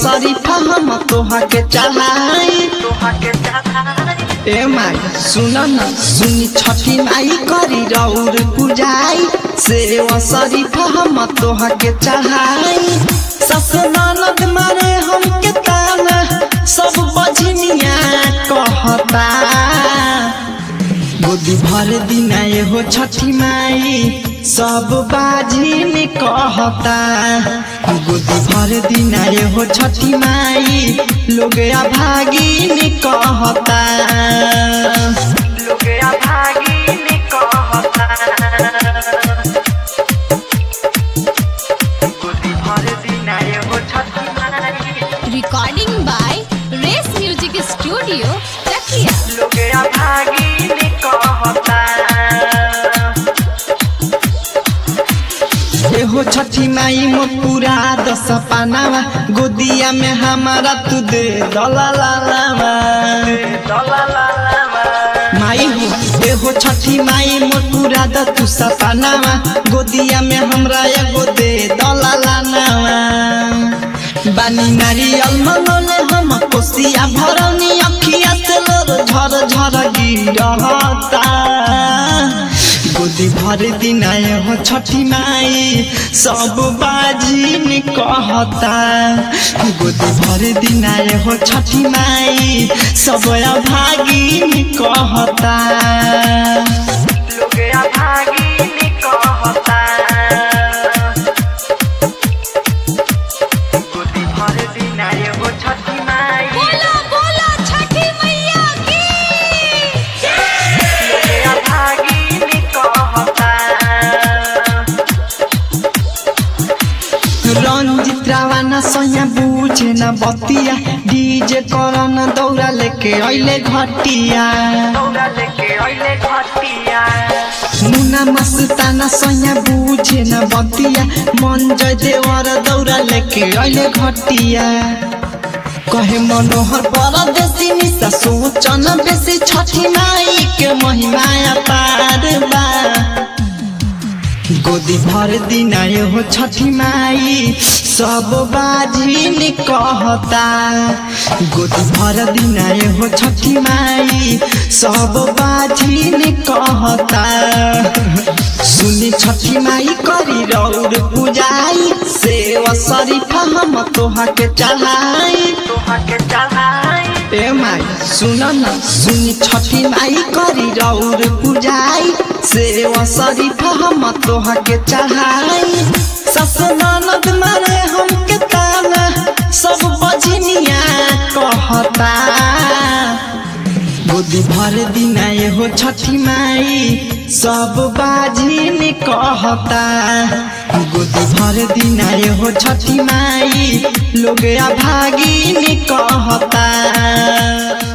शरीफा हम तोहा के चढ़ाई ए माई सुन न सुनी छठी माई करी रौर पुजाई सेवा शरीफा हम तोहा के चढ़ाई सस ननद मारे हम के ताना सब बजनिया कहता गोदी भर दिन हो छठी माई सब बाजी में कहता गोदी भर दिन हो छठी माई लोग भागी में कहता Recording by Race Music Studio, Chakia. एहो छठी माई मो पूरा दस पानावा गोदिया में हमारा तू दे दलालावा माई हो एहो छठी माई मो पूरा द तू सपनावा गोदिया में हमरा एगो दे दलालावा बानी नारियल मनोले हम कोसिया भरौनी अखिया से लोर झर झर गिरहता गोदी भर दिन आए हो छठी माई सब बाजी ने कहता गोदी भर दिन आए हो छठी माई सब अभागी ने कहता बोला बोला छठी मैया की रंजित रावाना सैया बुझे न बतिया डीजे करन दौड़ा लेके अइले घटिया मुना मस्ताना सैया बुझे न बतिया मन जय देवर दौड़ा लेके अइले घटिया कहे मनोहर परदेसी निशा सोचन बेसी छठी माई के महिमा पार बा गोदी भर दिन आए हो छठी माई सब बाजी ने कहता गोदी भर दिन आए हो छठी माई सब बाजी ने कहता सुनी छठी माई करी रौर पुजाई सेवा शरीफा हम तोहा के चढ़ाई ए माई सुन न सुनी छठी माई करी रौर पुजाई सेवा शरीफा हम तोहा के चढ़ाई सस ननद मारे हम के ताना सब बजनिया कहता गोदी भर दिन आए हो छठी माई सब बाजी ने कहता गोदी भर दिन आए हो छठी माई लोग भागी ने कहता